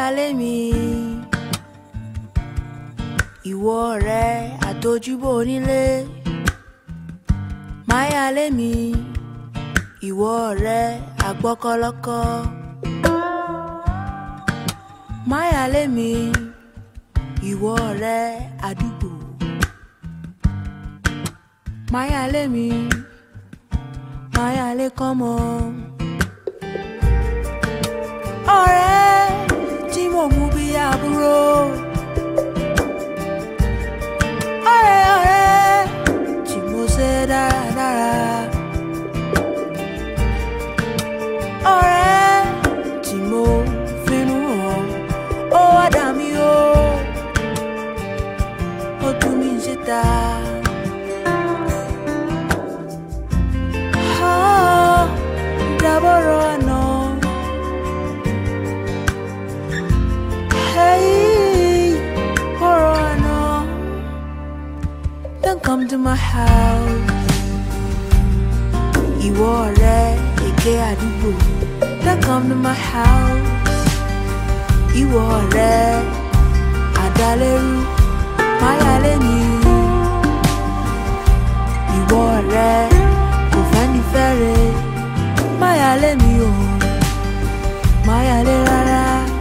máyálé mi ìwọ ọ̀rẹ́ àtojúbọ onílé máyálé mi ìwọ ọ̀rẹ́ àgbọ́kọ́lọ́kọ́ máyálé mi ìwọ ọ̀rẹ́ àdúgbò máyálé mi máyálé kọ́mọ ọ̀rẹ́ tí mo mú bí àbúrò. ọ̀rẹ́ ọ̀rẹ́ tí mo ṣe dáradára. ọ̀rẹ́ tí mo finú hàn ó wá dà mí o ó tú mi síta. Ah, dábọ̀rọ̀ àná. Hey, ọ̀rọ̀ àná. Don't come to my house. Ìwọ ọ̀rẹ́ èké àdúgbò. Don't come to my house. Ìwọ ọ̀rẹ́ àdálẹ́rú. Máyálé mi. Ìwọ ọ̀rẹ́ kò fẹ́ni fẹ́re. Máyálé mi o. Máyálé rárá.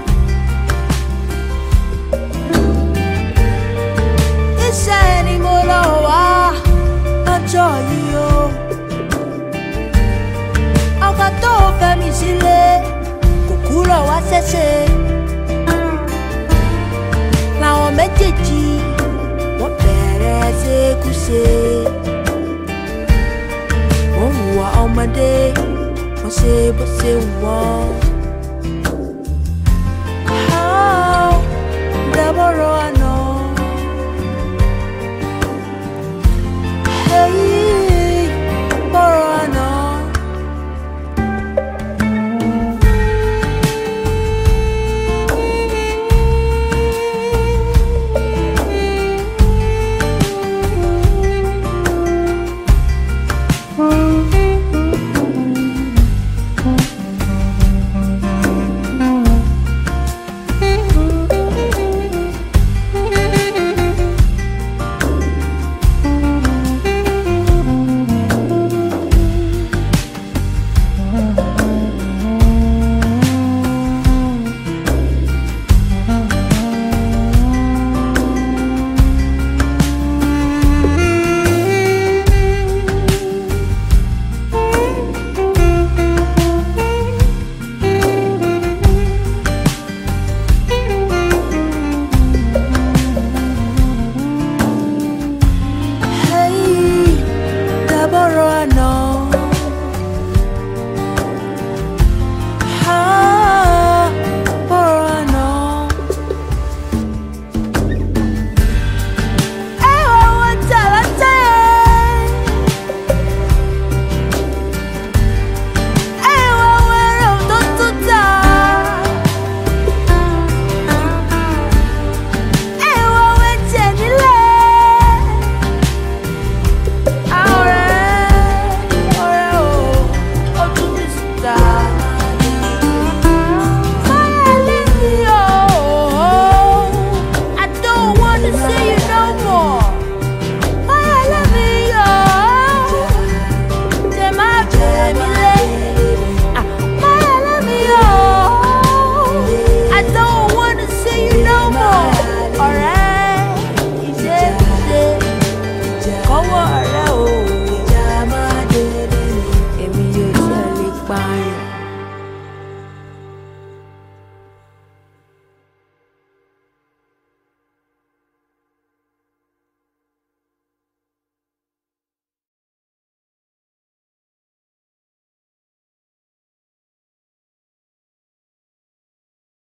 Iṣẹ́ ni mo lọ wá lọ́jọ́ yìí o. Ọkọ tó fẹ́ mi sílé kò kúrò wá ṣẹ̀ṣẹ̀. Làwọn méjèèjì wọ́n bẹ̀rẹ̀ ṣekúṣe. Wọ́n hùwà ọmọdé, wọ́n ṣe bó ṣe wù wọ́n.